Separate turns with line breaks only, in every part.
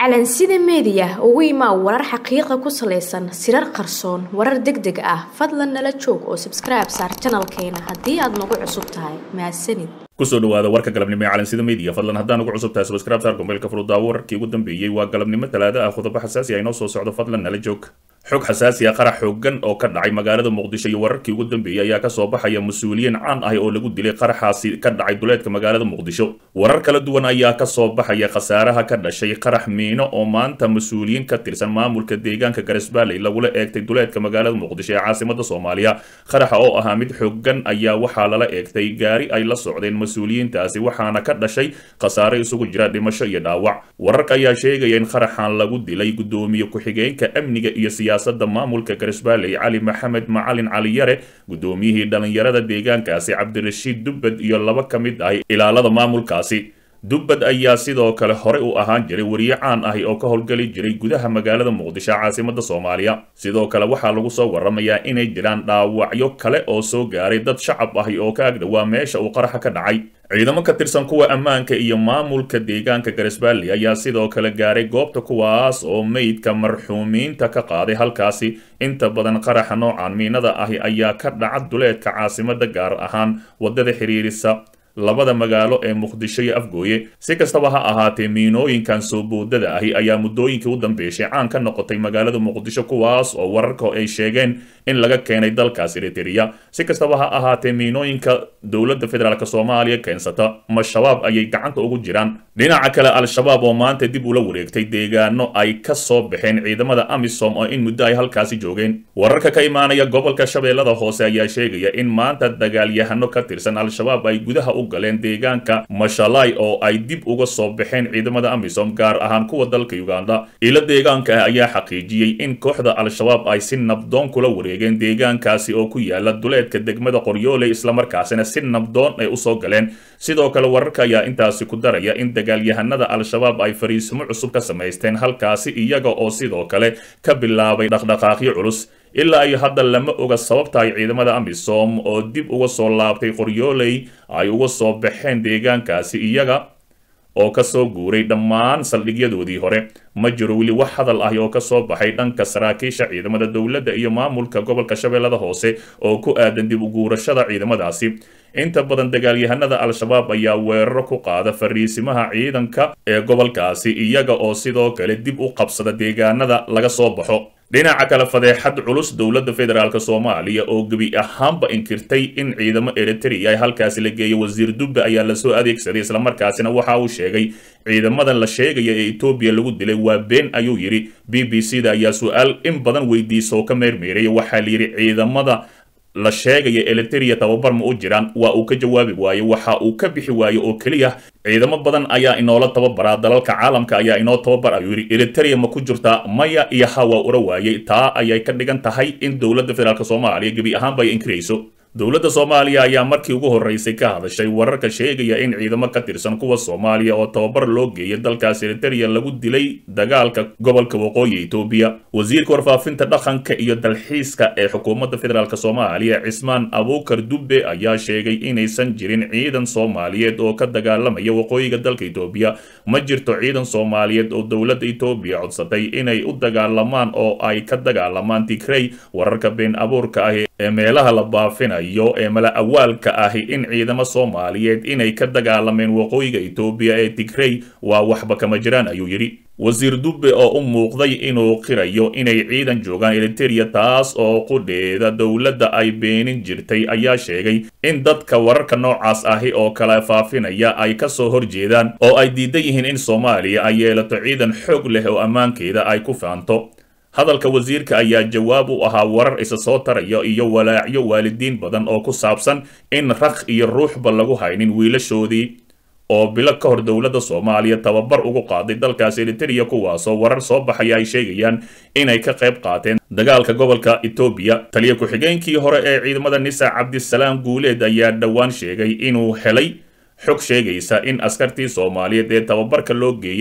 calansida meediya ugu imaa warar xaqiiqa ku salaysan sirar qarsoon warar deg deg ah fadlan nala joog oo sabskribe saar janalkeena haddii aad nagu cusub tahay mahadsanid
kusoo dhawaada warka galabnimo ee calansida media fadlan haddaan ugu cusub tahay subscribe saar gombeelka furudaawo wararkii ugu dambeeyey waa galabnimo talaada ah qodobo xasaasi ah inoo soo socdo fadlan nala joog xog xasaasi ah qarax xoogan oo ka dhacay magaalada muqdisho iyo wararkii ugu dambeeyey ayaa kasoo baxaya mas-uuliyiin caan ah oo lagu dilay qaraxaasi ka dhacay duleedka magaalada muqdisho warar kala duwan ayaa kasoo baxaya khasaaraha ka dhashay qarax miino oo maanta mas-uuliyiin ka tirsan maamulka deegaanka garesbaaley lagula eegtay duleedka magaalada muqdisho ee caasimada soomaaliya qaraxa oo ahaa mid xoogan ayaa waxaa lala eegtay gaari ay la socdeen mas-uuliyiintaasi waxaana ka dhashay khasaare isugu jira dhimasho iyo dhaawac wararka ayaa sheegaya in qaraxan lagu dilay gudoomiye ku-xigeenka amniga iyo siyaasada maamulka garesbaaley cali maxamed macalin cali yare gudoomiyihii dhalinyarada deegaankaasi cabdirashiid dubbad iyo laba ka mid ah ilaalada maamulkaasi dubbad ayaa sidoo kale hore u ahaan jiray weriye caan ahi oo ka howlgeli jiray gudaha magaalada muqdisho caasimada soomaaliya sidoo kale waxaa lagu soo waramayaa inay jiraan dhaawacyo kale oo soo gaaray dad shacab ahi oo ka agdhowaa meesha uu qaraxa ka dhacay ciidamo ka tirsan kuwa ammaanka iyo maamulka deegaanka garesbaaley ayaa sidoo kale gaaray goobta kuwaas oo meydka marxuumiinta ka qaaday halkaasi inta badan qaraxa noocan miinada ahi ayaa ka dhaca duleedka caasimada gaar ahaan wadada xiriirisa labada magaalo ee muqdisho iyo afgooye si kastaba ha ahaatee miinooyinkan soo boodada ahi ayaa muddooyinkii u dambeyshay caan ka noqotay magaalada muqdisho kuwaas oo wararka ay sheegeen in laga keenay dalkaas eritereya si kastaba ha ahaatee miinooyinka dowladda federaalk soomaaliya keensata ma shabaab ayay gacanta ugu jiraan dhinaca kale al-shabaab oo maanta dib ula wareegtay deegaano ay ka soo baxeen ciidamada amisom oo in muddo ay halkaasi joogeen wararka ka imaanaya gobolka shabeellada hoose ayaa sheegaya in maanta dagaalyahano ka tirsan al-shabaab ay gudaha u galeen deegaanka mashalay oo ay dib uga soo baxeen ciidamada amisom gaar ahaan kuwa dalka uganda ilo deegaanka ah ayaa xaqiijiyey in kooxda al-shabaab ay si nabdoon kula wareegeen deegaankaasi oo ku yaala duleedka degmada qoryoole islamarkaasina si nabdoon ay usoo galeen sidoo kale wararka ayaa intaasi ku daraya in dagaalyahanada al-shabaab ay fariisimo cusub ka samaysteen halkaasi iyaga oo sidoo kale ka bilaabay dhaqdhaqaaqyo culus ilaa iyo hadda lama oga sababta ay ciidamada amisom oo dib uga soo laabtay qoryooley ay uga soo baxeen deegaankaasi iyaga oo kasoo guuray dhammaan saldhigyadoodii hore ma jiro weli wax hadal ahi oo kasoo baxay dhanka saraakiisha ciidamada dowladda iyo maamulka gobolka shabeellada hoose oo ku aadan dib uguurashada ciidamadaasi inta badan dagaalyahanada al-shabaab ayaa weeraro ku qaada fariisimaha ciidanka ee gobolkaasi iyaga oo sidoo kale dib u qabsada deegaanada laga soo baxo dhinaca kale fadeexad culus dowladda federaalk soomaaliya oo gebi ahaanba inkirtay in ciidamo eritrea ay halkaasi la geeyo wasiir dubbe ayaa lasoo adeegsaday islamarkaasina waxa uu sheegay ciidamadan la sheegaya ee etoobiya lagu dilay waa been ayuu yidhi b b c da ayaa su-aal in badan weydiisa oo ka meermeeraya waxaa layidhi ciidamada la sheegaya eliteria tababar ma u jiraan waa uu ka jawaabi waaye waxa uu ka bixi waaye oo keliya ciidamo badan ayaa inoola tababaraa dalalka caalamka ayaa inoo tababar ayuu yidhi eliteria ma ku jirtaa maya iyo ha waa ura waayey taa ayay ka dhigan tahay in dowladda federaalk soomaaliya gebi ahaanba ay inkirayso dowladda soomaaliya ayaa markii ugu horreysay ka hadashay wararka sheegaya in ciidamo ka tirsan kuwa soomaaliya oo tababar loo geeyay dalkaas eriteria lagu dilay dagaalka gobolka waqooyi etoobiya wasiirka warfaafinta dhaqanka iyo dalxiiska ee xukuumadda federaalk soomaaliya cismaan abuukar dubbe ayaa sheegay inaysan jirin ciidan soomaaliyeed oo ka dagaalamaya waqooyiga dalka etoobiya ma jirto ciidan soomaaliyeed oo dowladda etoobiya codsatay inay u dagaalamaan oo ay ka dagaalamaan tigrey wararka been abuurka ah ee meelaha la baafinayo ee mala awaalka ahi in ciidamo soomaaliyeed inay ka dagaalameen waqooyiga etoobiya ee tigrey waa waxba kama jiraan ayuu yidhi wasiir dubbe oo u muuqday inuu qirayo inay ciidan joogaan eriteria taas oo qudheeda dowladda ay beenin jirtay ayaa sheegay in dadka wararka noocaas ahi oo kala faafinaya ay kasoo horjeedaan oo ay diidan yihiin in soomaaliya ay yeelato ciidan xoog leh oo ammaankeeda ay ku faanto hadalka wasiirka ayaa jawaab u ahaa warar isa soo taraya iyo walaacyo waalidiin badan oo ku saabsan in raq iyo ruuxba lagu haynin wiilashoodii oo bilo ka hor dowladda soomaaliya tababar ugu qaaday dalkaas eriteria kuwaasoo warar soo baxaya ay sheegayaan inay ka qayb qaateen dagaalka gobolka etoobiya taliya ku-xigeenkii hore ee ciidamada nisa cabdisalaam guuleed ayaa dhowaan sheegay inuu helay xog sheegaysa in askartii soomaaliyeed ee tababarka loo geeyey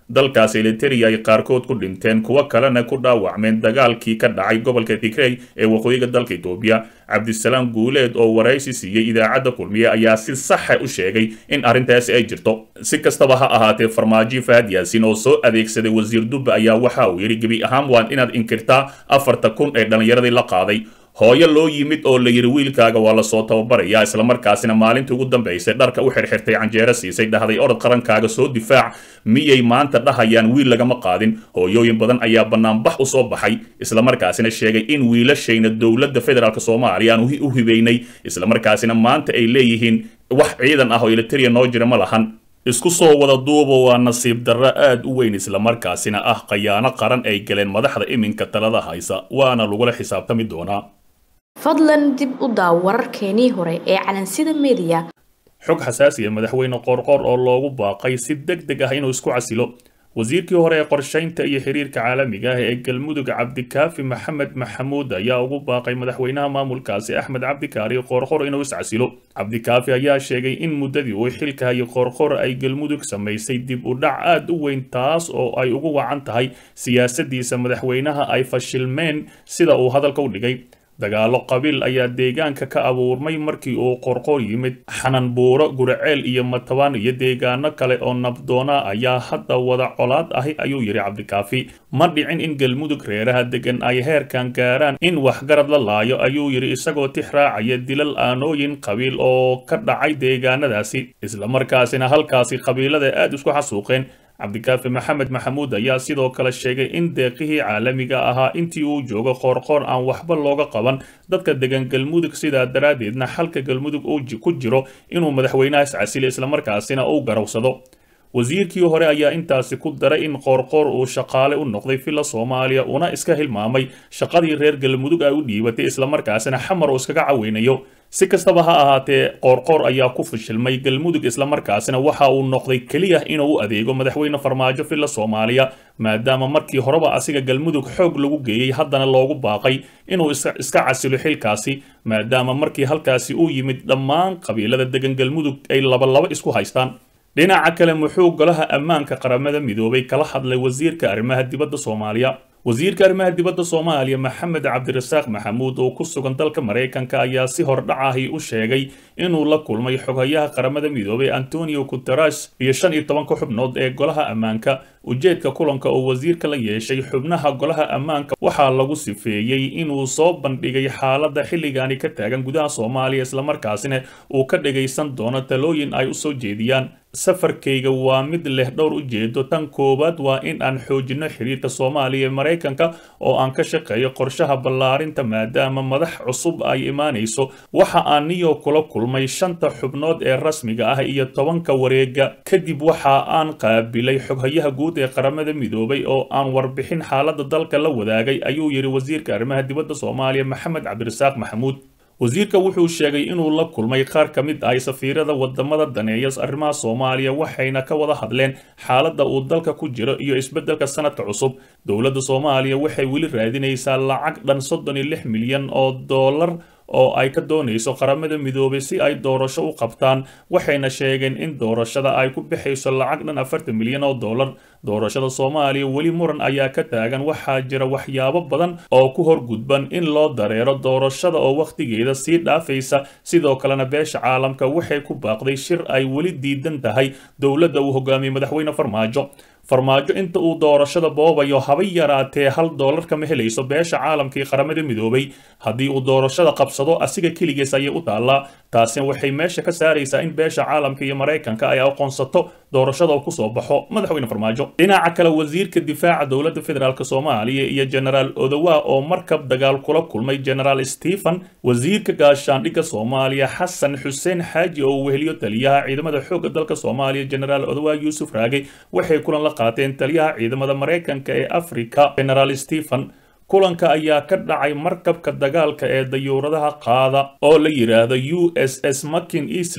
dalkaas eliteria ay qaarkood ku dhinteen kuwo kalena ku dhaawacmeen dagaalkii ka dhacay gobolka tigrey ee waqooyiga dalka etoobiya cabdisalaam guuleed oo waraysi siiyey idaacadda kulmiye ayaa si saxa u sheegay in arrintaasi ay jirto si kastaba ha ahaatee farmaajo fahad yaasin oo soo adeegsaday wasiir dubbe ayaa waxa uu yidhi gebi ahaan waan inaad inkirtaa afarta kun ee dhallinyaradii la qaaday hooyo loo yimid oo la yidhi wiilkaaga waa lasoo tababarayaa islamarkaasina maalintii ugu dambaysay dharka u xirxirtay canjeero siisay dhahday orod qarankaaga soo difaac miyay maanta dhahayaan wiil lagama qaadin hooyooyin badan ayaa banaanbax u soo baxay islamarkaasina sheegay in wiilashayna dowladda federaalk soomaaliya aan u hibaynay islamarkaasina maanta ay leeyihiin wax ciidan ah oo eliteria noo jira ma lahan isku soo wada duuba waa nasiib darro aad u weyn islamarkaasina ah khayaano qaran ay galeen madaxda iminka talada haysa waana lagula xisaabtami doonaa
fadlan dib u daaw wararkeenii hore ee calansida mediya
xog xasaasiya madaxweyne qoorqoor oo loogu baaqay si deg deg ah inuu isku casilo wasiirkii hore ee qorshaynta iyo xiriirka caalamiga ah ee galmudug cabdikaafi maxamed maxamuud ayaa ugu baaqay madaxweynaha maamulkaasi axmed cabdikaari qoorqor inuu iscasilo cabdikaafi ayaa sheegay in muddadii uu xilka hayay qoorqor ay galmudug samaysay dib u dhac aad u weyn taas oo ay ugu wacan tahay siyaasadiisa madaxweynaha ay fashilmeen sida uu hadalka u dhigay dagaalo qabiil ayaa deegaanka ka abuurmay markii uu qorqor yimid xananbuuro guraceel iyo matabaan iyo deegaano kale oo nabdoona ayaa hadda wada colaad ahi ayuu yidhi cabdikaafi ma dhicin in galmudug reeraha degan ay heerkan gaaraan in waxgarad la laayo ayuu yidhi isagoo tix raacaya dilal aanooyin qabiil oo ka dhacay deegaanadaasi islamarkaasina halkaasi qabiilada aad isku xasuuqeen cabdikaafi maxamed maxamuud ayaa sidoo kale sheegay in deeqihii caalamiga ahaa intii uu joogo qoorqoor aan waxba looga qaban dadka degan galmudug sidaa daraaddeedna xalka galmudug uu ku jiro inuu madaxweynaha iscasilo islamarkaasina uu garawsado wasiirkii hore ayaa intaasi ku daray in qoorqoor uu shaqaale u noqday villa soomaaliya una iska hilmaamay shaqadii reer galmudug ay u dhiibatay islamarkaasina xamar uu iskaga caweynayo si kastaba ha ahaatee qoorqoor ayaa ku fashilmay galmudug islamarkaasina waxa uu noqday keliya inuu u adeego madaxweyne farmaajo villa soomaaliya maadaama markii horeba asiga galmudug xoog lagu geeyey haddana loogu baaqay inuu iska casilo xilkaasi maadaama markii halkaasi uu yimid dhammaan qabiilada degan galmudug ay labalaba isku haystaan dhinaca kale muxuu golaha ammaanka qaramada midoobay kala hadlay wasiirka arrimaha dibadda soomaaliya wasiirka arrimaha dibadda soomaaliya maxamed cabdirasaaq maxamuud oo ku sugan dalka maraykanka ayaa si hordhacahi u sheegay inuu la kulmay xoghayaha qaramada midoobay antonio guteres iyo shan iyo tobanka xubnood ee golaha ammaanka ujeedka kulanka oo wasiirka la yeeshay xubnaha golaha ammaanka waxaa lagu sifeeyey inuu soo bandhigay xaaladda xilligaani ka taagan gudaha soomaaliya islamarkaasina uu ka dhagaysan doono talooyin ay u soo jeediyaan safarkayga waa mid leh dhowr ujeedo tan koowaad waa in aan xoojino xiriirka soomaaliya ee maraykanka oo aan ka shaqeeyo qorshaha ballaarinta maadaama madax cusub ay imaanayso waxa aan niyo kula kulmay shanta xubnood ee rasmiga ah iyo tobanka wareega kadib waxa aan qaabilay xoghayaha guud ee qaramada midoobay oo aan warbixin xaaladda dalka la wadaagay ayuu yidhi wasiirka arrimaha dibadda soomaaliya maxamed cabdirasaaq maxamuud wasiirka wuxuu sheegay inuu la kulmay qaar ka mid ah safiirada wadamada daneeya arrimaha soomaaliya waxayna ka wada hadleen xaaladda uu dalka ku jiro iyo isbeddelka sanadka cusub dowladda soomaaliya waxay weli raadinaysaa lacag dhan soddon iyo lix milyan oo dollar oo ay ka doonayso qaramada midoobay si ay doorasho u qabtaan waxayna sheegeen in doorashada ay ku bixayso lacag dhan afartan milyan oo dollar doorashada soomaaliya weli muran ayaa ka taagan waxaa jira waxyaabo badan oo ku horgudban in loo dareero doorashada oo wakhtigeeda sii dhaafaysa sidoo kalena beesha caalamka waxay ku baaqday shir ay weli diidan tahay dowladda uu hogaamiyey madaxweyne farmaajo farmaajo inta uu doorashada boobayo haba yaraatee hal doolar kama helayso beesha caalamkii qaramada midoobay haddii uu doorashada qabsado asiga keligiis ayay u taallaa taasina waxay meesha ka saaraysaa in beesha caalamka iyo maraykanka ay aqoonsato doorashada oo kusoo baxo madaxweyne farmaajo dhinaca kale wasiirka difaaca dowladda federaalk soomaaliya iyo genaraal odowa oo markab dagaal kula kulmay genaraal stephen wasiirka gaashaandhigga soomaaliya xasan xuseen xaaji oo weheliyo taliyaha ciidamada xoogga dalka soomaaliya genaraal odowa yuusuf raage waxay kulan la qaateen taliyaha ciidamada maraykanka ee afrika genaraal stephen kulanka ayaa ka dhacay markabka dagaalka ee dayuuradaha qaada oo la yidhaahdo u s s makin eastland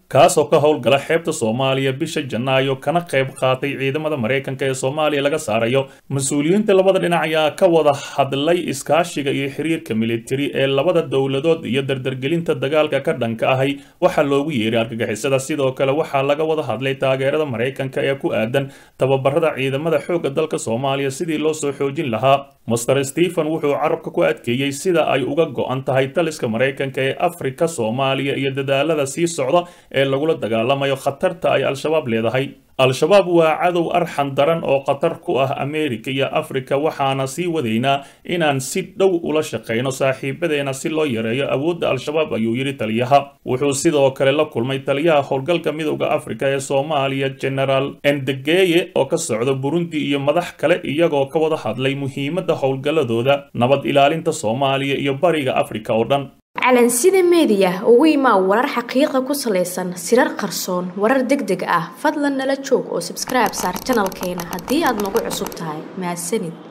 kaasoo ka howlgala xeebta soomaaliya bisha janaayo kana qayb qaatay ciidamada maraykanka ee soomaaliya laga saarayo mas-uuliyiinta labada dhinac ayaa ka wada hadlay iskaashiga iyo xiriirka militari ee labada dowladood iyo dardargelinta dagaalka ka dhanka ahay waxaa loogu yeeray argagixisada sidoo kale waxaa laga wada hadlay taageerada maraykanka ee ku aadan tababarada ciidamada xoogga dalka soomaaliya sidii loo soo xoojin lahaa master stephen wuxuu carabka ku adkeeyey sida ay uga go-an tahay taliska maraykanka ee afrika soomaaliya iyo dadaalada sii socda ee lagula dagaalamayo khatarta ay al-shabaab leedahay al-shabaab waa cadow arxan daran oo khatar ku ah ameerika iyo afrika waxaana sii wadaynaa inaan si dhow ula shaqayno saaxiibadeena si loo yareeyo awoodda al-shabaab ayuu yidhi taliyaha wuxuu sidoo kale la kulmay taliyaha howlgalka midowda afrika ee soomaaliya genaraal endegeye oo ka socda burundi iyo madax kale iyagoo ka wada hadlay muhiimadda howlgalladooda nabad ilaalinta soomaaliya iyo bariga afrika oo dhan
calansida meediya ugu imaa warar xaqiiqa ku salaysan sirar qarsoon warar deg deg ah fadlan nala joog oo sabskribe saar janalkeena haddii aad nagu cusub tahay mahadsanid